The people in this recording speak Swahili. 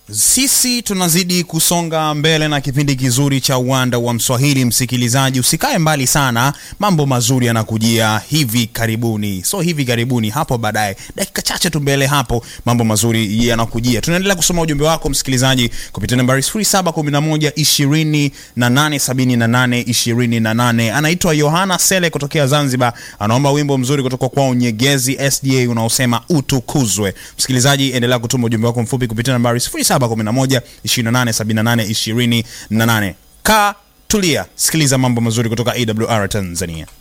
Sisi tunazidi kusonga mbele na kipindi kizuri cha uwanda wa Mswahili. Msikilizaji, usikae mbali sana, mambo mazuri yanakujia hivi karibuni. So hivi karibuni, hapo baadaye, dakika chache tu mbele hapo, mambo mazuri yanakujia. Tunaendelea kusoma ujumbe wako msikilizaji kupitia nambari 0711 2878 28. Anaitwa Yohana Sele kutokea Zanzibar, anaomba wimbo mzuri kutoka kwao Nyegezi SDA unaosema utukuzwe. Msikilizaji, endelea kutuma ujumbe wako mfupi kupitia nambari 0711 2878 28. Kaa tulia, sikiliza mambo mazuri kutoka AWR Tanzania.